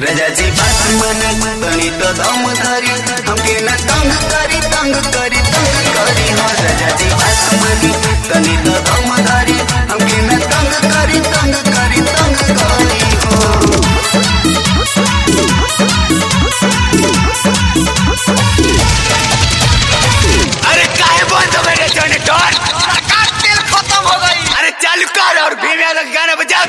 रजाची बात मन तनी तो दम धरी हमके न तंग करी तंग करी तंग करी हो रजाची बात मन तनी तो दम धरी हमके न तंग करी तंग करी तंग करी हो अरे काहे बंद हो गए जनरेटर सरकार तेल खत्म हो गई अरे चालू कर और भीम यादव का गाना बजा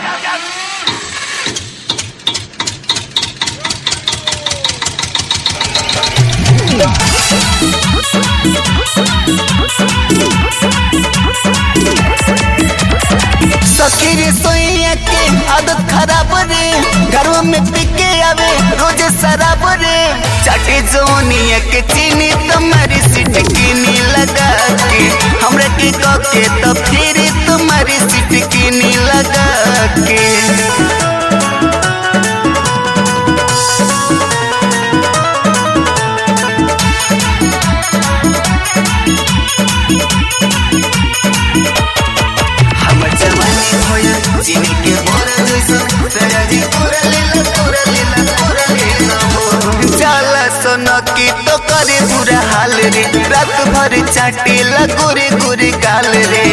सखी रे सोइया के आदत खराब रे घरों में पिके आवे रोज शराब रे चाटे जोनिया के चीनी तुम्हारी सीट कीनी लगा के हमरा के कह के तो फिर तुम्हारी सीट कीनी लगा के हमर जवानी होया चीनी के बोरा जैसन सयाजी पूरा लेला पूरा लेला पूरा लेला हो जाला सोना की तो करे बुरा हाल रे रात भर चाटे ला गोरे गोरे गाल रे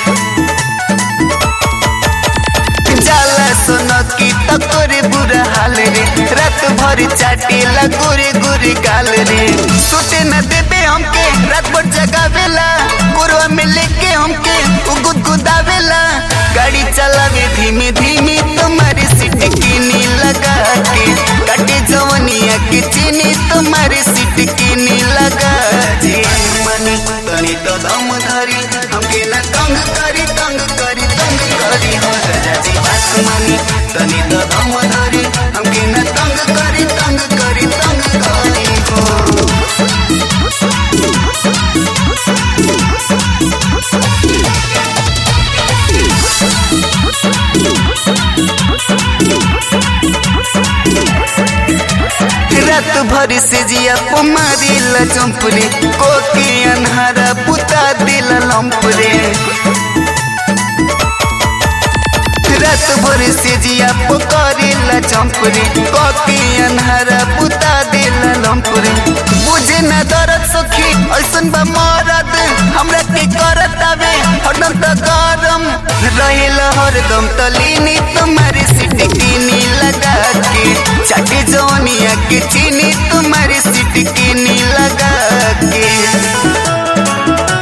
जाला सोना की तो करे बुरा हाल रे रात भर चाटे ला गोरे गोरे गाल रे सुते न देबे हमके रात भर जगावेला कोरवा में लेके हमके उ गुदगुदावेला गाड़ी चलावे धीमे धीमे तुम्हारी सीट कीनी लगा के काटे जवनिया के चीनी तुम्हारी सीट कीनी लगा जी मनी तनी तो दम धरी हमके न तंग करी तंग करी तंग करी हो राजा जी आसमानी तनी तो दम धरी हमके न तंग करी तंग करी तंग करी हो रात भर से जिया पुमारी लचंपरे कोकी अनहारा पुता दिल लंपरे रात भर से जिया पुकारी लचंपरे कोकी अनहारा पुता दिल लंपरे बुझे न दर्द सखी ऐसन बा मरद हमरा के करत आवे हरदम त गरम रहेल हरदम तलीनी तुम्हारी सीट कीनी लगा के चाटे जोनिया के चीनी तुम्हारी सीट कीनी लगा के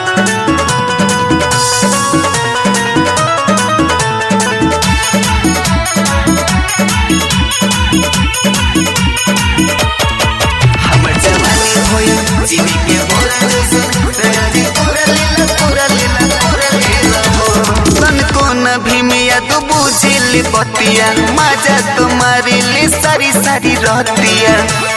हमर जवानी होया चीनी के बोरा जैसन राजी पूरा लेला पूरा लेला पूरा लेला हो तन को न भीमिया तो बुझिल बतिया मजा तुम्हारी ले सारी सारी रहतिया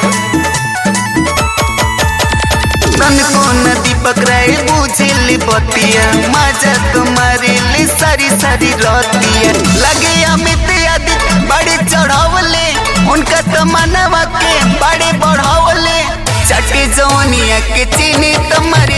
तन को न दीपक राय बुझिल बतिया मजा तुम्हारी ले सारी सारी रहतिया लगे अमित आदित बड़े चढ़ावले उनका तमन्ना के बड़े बढ़ावले चटे जौनिया के चीनी तुम्हारी